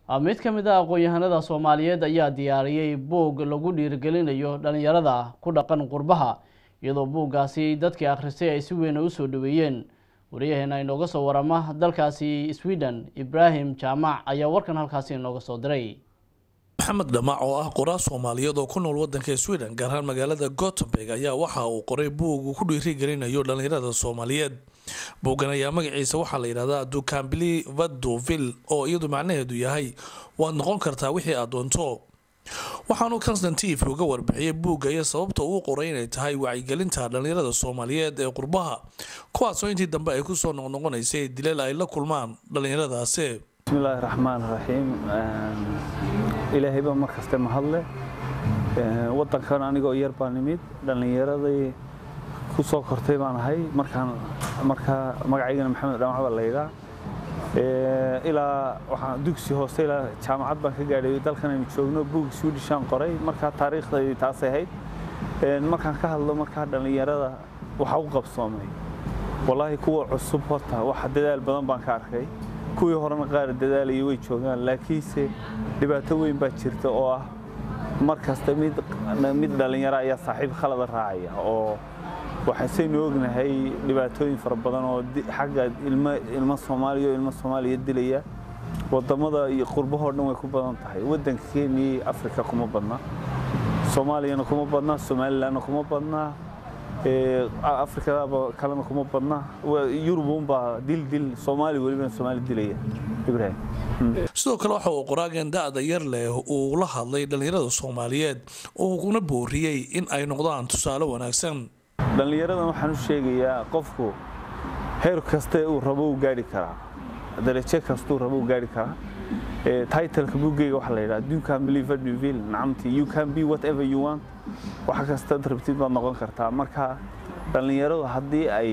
mid ka mid a aqoon-yahanada soomaaliyeed ayaa diyaariyey buug lagu dhiirigelinayo dhalinyarada ku dhaqan qurbaha iyadoo buuggaasi dadkii akhristay ay si weyn usoo dhaweeyeen wariyaheena inooga soo warama dalkaasi sweden ibraahim jaamac ayaa warkan halkaasi inooga soo diray maxamed dhamac oo ah qoraa soomaaliyeed oo ku nool wadanka sweden gaar ahaan magaalada gotemburg ayaa waxa uu qoray buug uu ku dhiirigelinayo dhalinyarada soomaaliyeed buuggan ayaa magaciisa waxaa la yidhahdaa ducambili vadoville oo iyadu macnaheedu yahay waad noqon kartaa wixii aad doonto waxaanu constantive uga warbixiyey buugga iyo sababta uu qoray inay tahay wacyigelinta dhalinyarada soomaaliyeed ee qurbaha kuwaasoo intii dambe ay kusoo noqnoqonaysay dileel ay la kulmaan dhalinyaradaasi bismillaahi raxmaan raxiim ilaahay baa mar kaste mahadle wadankan anigoo yar baa nimid dhallinyaradii ku soo kortay baan ahay markaan markaa magacaygana maxamed dhamac baa laydhaa ilaa waxaan dugsi hoose ilaa jaamacad baan ka gaadhay dalkan aynu joogno buug swedishaan qoray markaa taariikhdaydi taasay ahayd markaan ka hadlo markaa dhallinyarada waxa u qabsoomay wallaahi kuwa cusub horta wax dadaal badan baan ka arkay kuwii horena qaar dadaalaya way joogaan laakiinse dhibaato weyn baa jirta oo ah mar kasta mid mid dhallinyaro ayaa saaxiib khalada raacaya oo waxaasaynu ognahay dhibaatooyin fara badan oo xagga ilmo soomaaliya oo ilmo soomaaliya dilaya wadamada iyo qurbahoo dhan way ku badan tahay wadanka kenya afrika kuma badna soomaaliyana kuma badna somalilandna kuma badna afrikadaaba kalena kuma badna yurubunbaa dil dil soomaali welibana soomaali dilaya ibrahim sidoo kale waxa uu qoraagan da-da yar leh uu la hadlay dhallinyarada soomaaliyeed oo kuna booriyey in ay noqdaan tusaale wanaagsan dhallinyaradan waxaan u sheegayaa qofku heer kaste uu rabo uu gaari karaa darajo kastuu rabo uu gaari karaa titleka buuggeyga waxaa la yidhaha you can believe what you feel nacamti you can be whatever you want wax kastaad rabtid baad noqon kartaa marka dhallinyaradu haddii ay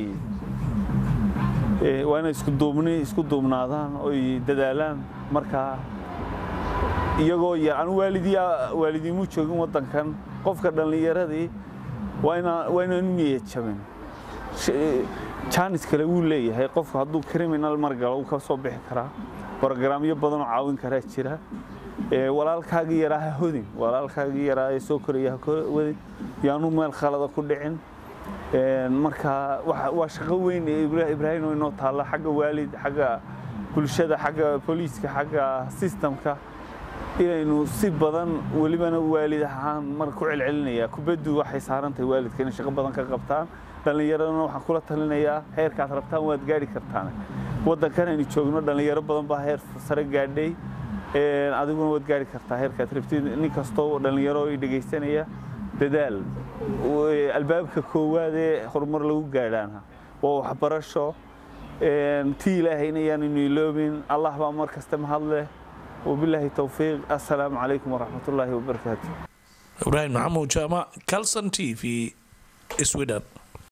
waa inay isku duubni isku duubnaadaan oy dadaalaan marka iyagoo yar anu waalidii waalidiimu joogin waddankan qofka dhallinyaradii waa inaanu niyad jabin jaanis kale wuu leeyahay qofku hadduu criminal margalo uu ka soo bixi karaa brogaraamyo badanoo caawin karaa jira walaalkaagii yaraa ha hodin walaalkaagii yaraa ee soo koraya ha wadin yaanu meel khalada ku dhicin marka waa shaqo weyn ibraahim oo inoo taalla xagga waalid xagga bulshada xagga booliiska xagga sistamka inaynu si badan welibana waalid ahaan mar ku celcelinaya kubaddu waxay saarantahay waalidka inay shaqo badan ka qabtaan dhallinyaradana waxaan kula talinayaa heerkaad rabtaan waad gaari kartaan waddankan aynu joogno dhallinyaro badan baa heer sare gaadhay adiguna waad gaari kartaa heerkaad rabtid nin kastoo dhallinyaro i dhegaysanaya dadaal albaabka koowaad ee horumar lagu gaadhaana waa waxbarasho tii ilaahayna ayaanu iloobin allah baa mar kasta mahadleh وبالله التوفيق السلام عليكم ورحمة الله وبركاته إبراهيم محمود جامع كالسن تي في سويدن